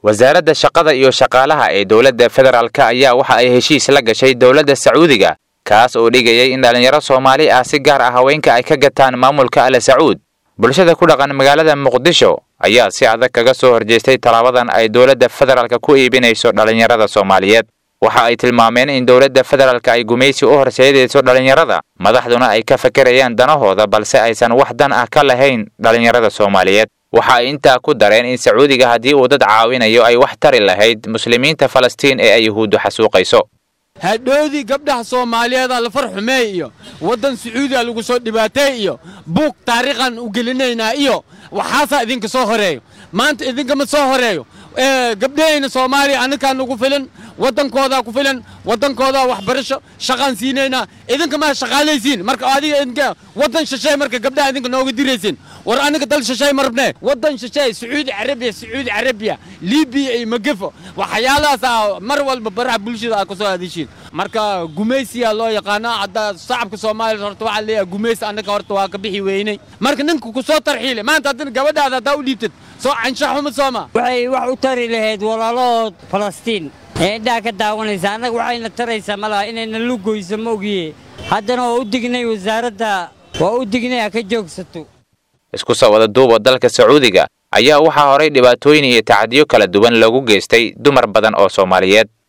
wasaaradda shaqada iyo shaqaalaha ee dowladda federaalka ayaa waxa ay heshiis la gashay dowladda sacuudiga kaas oo dhigayay in dhallinyaro soomaali ah si gaar ah haweenka ay ka gataan maamulka ale sacuud bulshada ku dhaqan magaalada muqdisho ayaa si adag kaga soo horjeestay tallaabadan ay dowladda federaalka ku iibinayso dhallinyarada soomaaliyeed waxa ay tilmaameen in dowladda federaalka ay gumaysi u horseedayso dhallinyarada madaxduna ay ka fakerayaan danahooda balse aysan wax dan ah ka lahayn dhallinyarada soomaaliyeed waxa ay intaa ku dareen in sacuudiga haddii uu dad caawinayo ay wax tari lahayd muslimiinta falastiin ee ay yuhuuddu xasuuqayso hadhoodii gabdhaha soomaaliyeeda la far xumeey iyo waddan sacuudiga lagu soo dhibaatay iyo buug taariikhan u gelinaynaa iyo waxaasaa idinka soo horeeyo maanta idinkama soo horeeyo gabdhahayna soomaaliya annakaa nagu filan waddankoodaa ku filan waddankoodaa waxbarasho shaqaan siinaynaa idinka maa shaqaalaysiin marka adiga idinka waddan shisheey marka gabdhaha idinka nooga diraysiin war aniga dal shisheey ma rabnee waddan shisheey sacuudi carabiya sacuudi carabiya libiya iyo magefo waxyaalahaas mar walba baraha bulshada aad kasoo aadishiin marka gumaysiyaa loo yaqaanaa hadda shacabka soomaaliya horta waxaa leeyahay gumaysi annaga horta waa ka bixi weynay marka ninka ku soo tarxiile maanta haddana gabadhaada haddaa u dhiibtad soo canshaxuma sooma waxay wax u tari lahayd walaalahood falastiin ee indhaha ka daawanaysa annaga waxayna taraysaa malaha inayna lugoyso ma ogiye haddana waa u dignay wasaaradda waa u dignay ha ka joogsato isku soo wada duuba dalka sacuudiga ayaa waxaa horay dhibaatooyin iyo tacadiyo kala duwan loogu geystay dumar badan oo soomaaliyeed